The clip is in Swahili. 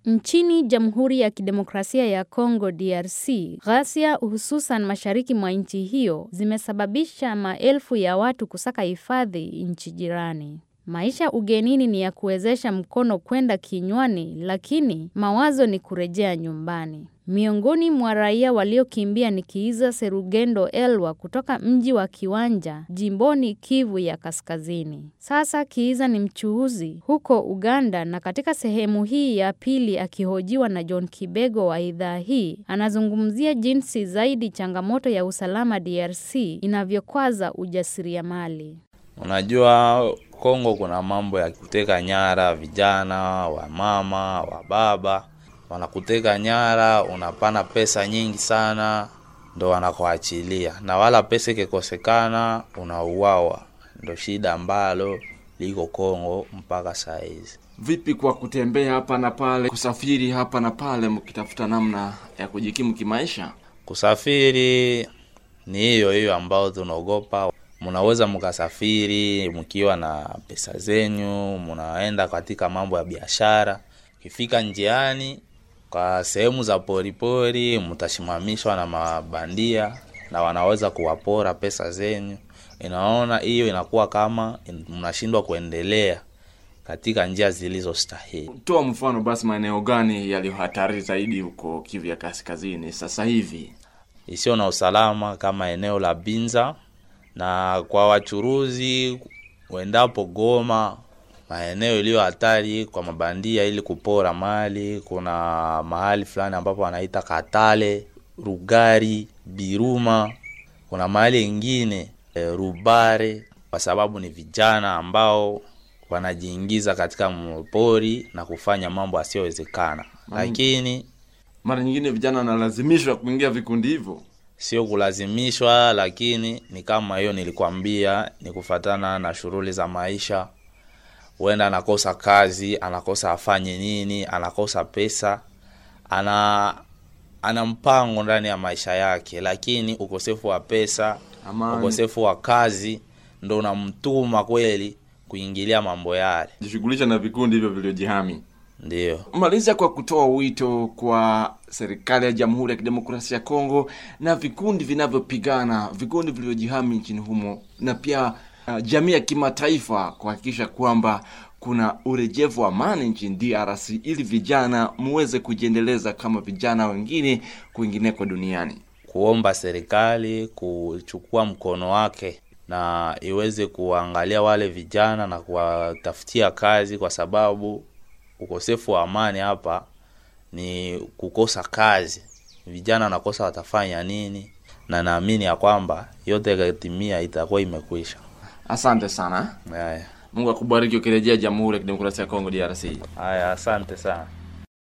Nchini Jamhuri ya Kidemokrasia ya Kongo DRC, ghasia hususan mashariki mwa nchi hiyo zimesababisha maelfu ya watu kusaka hifadhi nchi jirani. Maisha ugenini ni ya kuwezesha mkono kwenda kinywani, lakini mawazo ni kurejea nyumbani. Miongoni mwa raia waliokimbia ni Kiiza Serugendo Elwa kutoka mji wa Kiwanja, jimboni Kivu ya Kaskazini. Sasa Kiiza ni mchuuzi huko Uganda na katika sehemu hii ya pili akihojiwa na John Kibego wa idhaa hii, anazungumzia jinsi zaidi changamoto ya usalama DRC inavyokwaza ujasiriamali. Unajua Kongo kuna mambo ya kuteka nyara vijana, wamama, wababa wanakuteka nyara, unapana pesa nyingi sana, ndo wanakuachilia, na wala pesa ikikosekana unauawa. Ndo shida ambalo liko Kongo mpaka saa hizi. Vipi kwa kutembea hapa na pale, kusafiri hapa na pale, mkitafuta namna ya kujikimu kimaisha? Kusafiri ni hiyo hiyo ambao tunaogopa. Munaweza mkasafiri mkiwa na pesa zenyu, munaenda katika mambo ya biashara, ukifika njiani kwa sehemu za poripori mtasimamishwa na mabandia na wanaweza kuwapora pesa zenyu. Inaona hiyo inakuwa kama mnashindwa kuendelea katika njia zilizostahili. Toa mfano basi, maeneo gani yaliyo hatari zaidi huko Kivu ya Kaskazini sasa hivi? Isiyo na usalama kama eneo la Binza, na kwa wachuruzi wendapo Goma maeneo iliyo hatari kwa mabandia ili kupora mali. Kuna mahali fulani ambapo wanaita Katale, Rugari, Biruma. Kuna mahali ingine e, Rubare, kwa sababu ni vijana ambao wanajiingiza katika mpori na kufanya mambo asiyowezekana, lakini Mara nyingine vijana wanalazimishwa kuingia vikundi hivyo. sio kulazimishwa, lakini ni kama hiyo nilikwambia, ni kufatana na shughuli za maisha huenda anakosa kazi, anakosa afanye nini, anakosa pesa, ana ana mpango ndani ya maisha yake, lakini ukosefu wa pesa, Amani. ukosefu wa kazi ndo unamtuma kweli kuingilia mambo yale. Jishughulisha na vikundi hivyo vilivyojihami. Ndiyo, Maliza kwa kutoa wito kwa serikali ya Jamhuri ya Kidemokrasia ya Kongo na vikundi vinavyopigana, vikundi vilivyojihami nchini humo, na pia uh, jamii ya kimataifa kuhakikisha kwamba kuna urejevu wa amani nchini DRC ili vijana muweze kujiendeleza kama vijana wengine kwingineko duniani. kuomba serikali kuchukua mkono wake na iweze kuangalia wale vijana na kuwatafutia kazi, kwa sababu ukosefu wa amani hapa ni kukosa kazi. Vijana wanakosa watafanya nini, na naamini ya kwamba yote ikatimia itakuwa imekwisha. Asante sana, Haya, Mungu akubariki ukirejea Jamhuri ya Kidemokrasia ya Kongo DRC. haya, asante sana.